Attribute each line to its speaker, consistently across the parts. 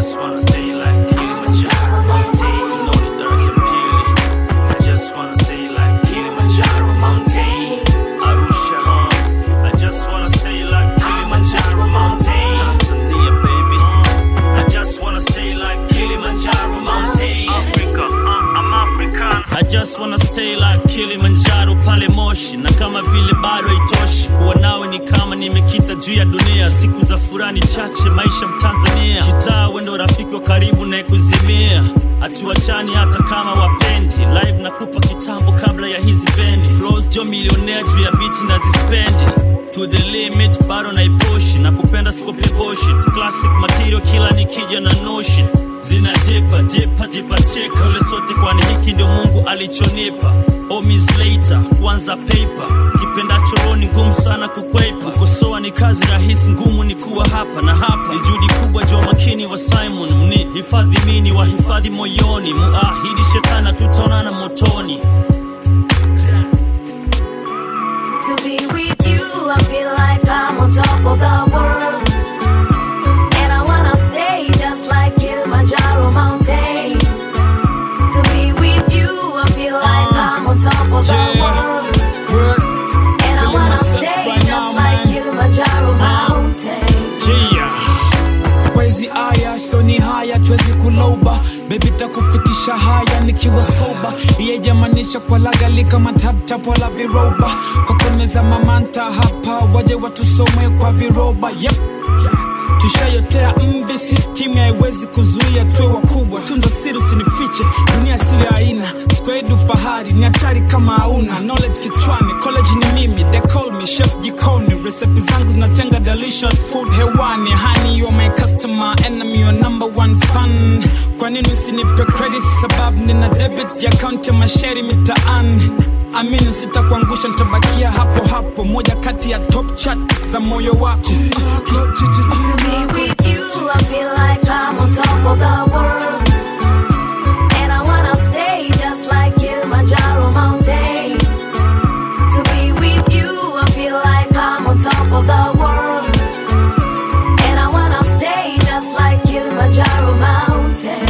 Speaker 1: just wanna stay like Kilimanjaro mountain. Sinoni dark and pili. I just wanna stay like Kilimanjaro mountain. Arusha, huh? I just wanna stay like Kilimanjaro mountain. Tanzania, baby. I just wanna stay like Kilimanjaro mountain. Africa, uh, I'm African. I just wanna stay like Kilimanjaro pale Moshi, na kama vile bado haitoshi kuwa nawe ni kama nimekita juu ya dunia. Siku za furani chache, maisha Mtanzania, kitaa wendo rafiki wa karibu na kuzimia, hatuachani hata kama wapendi. Live nakupa kitambo kabla ya hizi bendi, flows jo milionea juu ya bichi na zispendi to the limit, bado naipushi na kupenda sikope bullshit. Classic material kila nikija na notion zinajipa jipa jipa cheka ule sote, kwani hiki ndio Mungu alichonipa. Omis later kwanza paper, kipenda choroni ngumu sana kukwepa. Kukosoa ni kazi rahisi, ngumu ni kuwa hapa na hapa. Ni juhudi kubwa, jua makini wa Simon mni hifadhi mini wa hifadhi moyoni, muahidi shetana tutaonana motoni.
Speaker 2: To be with you, I feel like I'm on top of the world. And I wanna stay just like Kilimanjaro mountain. To be with you, I feel like I'm on top of the
Speaker 3: yeah.
Speaker 2: world.
Speaker 3: Good.
Speaker 2: And I
Speaker 3: Feeling
Speaker 2: wanna
Speaker 3: myself
Speaker 2: stay
Speaker 3: right
Speaker 2: just
Speaker 3: now,
Speaker 2: like
Speaker 3: man.
Speaker 2: Kilimanjaro mountain.
Speaker 1: Yeah.
Speaker 3: Wezi aya so ni haya twezi kuloba bebi takufikisha haya nikiwa soba iye jamanisha kwa lagali kama taptap wala viroba kwa kumeza mamanta hapa waje watusomwe kwa viroba yep. tushayotea mvi system haiwezi kuzuia tuwe wakubwa tunza siri usinifiche dunia siri haina skwedu fahari ni hatari kama hauna knowledge kichwani college ni mimi they call me chef jikoni recipe zangu zinatenga delicious food hewani honey you are my customer enemy your number one fan kwa nini usinipe credit sababu nina debit ya account ya masheri mitaani amini sitakuangusha nitabakia hapo hapo moja kati ya top chat za moyo wako
Speaker 2: To be with you, I feel like I'm on top of the world. And I wanna stay just like Kilimanjaro mountain. To be with you, I feel like I'm on top of the world. And I wanna stay just like Kilimanjaro mountain.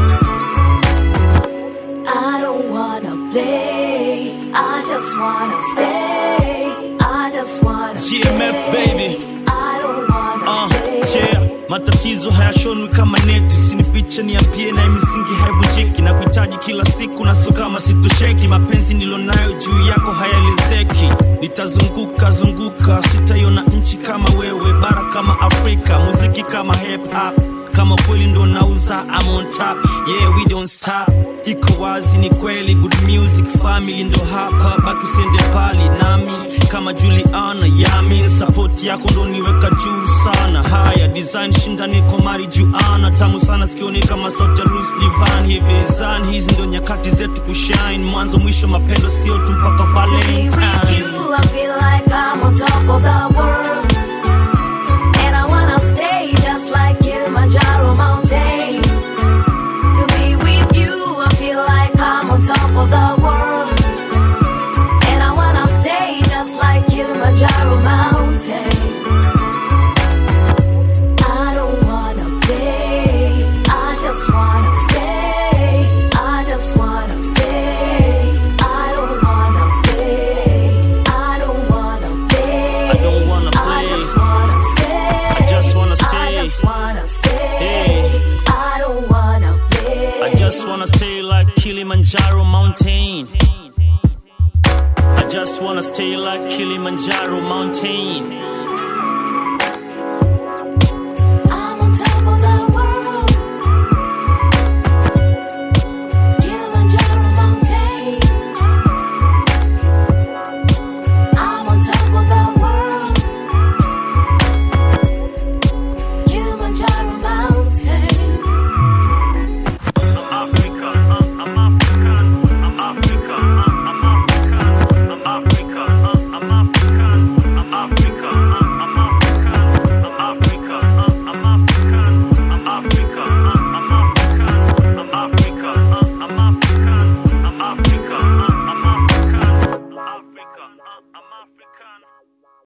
Speaker 2: I don't wanna play, I just wanna stay. I just wanna
Speaker 1: GMF,
Speaker 2: stay.
Speaker 1: baby.
Speaker 2: I don't wanna
Speaker 1: Uh,
Speaker 2: play.
Speaker 1: yeah. matatizo hayashonwi kama neti sinifiche niambie na misingi haivunjiki na kuhitaji kila siku na so kama sitosheki mapenzi nilonayo juu yako hayaelezeki nitazunguka zunguka sitaiona nchi kama wewe bara kama afrika muziki kama hip hop kama kweli ndo nauza I'm on top yeah we don't stop iko wazi ni kweli good music family ndo hapa baki usiende pali nami kama Juliana yami support yako ndo niweka juu sana haya design shinda niko mari juana tamu sana sikioni kama sauti ya Lucy Divan hivi zan hizi ndo nyakati zetu kushine mwanzo mwisho mapendo sio tu mpaka
Speaker 2: To be
Speaker 1: Valentine
Speaker 2: with you, I feel like I'm on top of the world. And I wanna stay just like Kilimanjaro mountain. To be with you, I feel like I'm on top of the world. And I wanna stay just like Kilimanjaro mountain. I don't wanna play, I just wanna stay. I just wanna stay. I don't wanna play. I don't wanna play.
Speaker 1: I don't wanna
Speaker 2: I
Speaker 1: play.
Speaker 2: just wanna stay.
Speaker 1: I just wanna stay.
Speaker 2: I just wanna stay.
Speaker 1: Hey.
Speaker 2: I don't wanna play.
Speaker 1: I just wanna stay like Kilimanjaro mountain. I just wanna stay like Kilimanjaro mountain.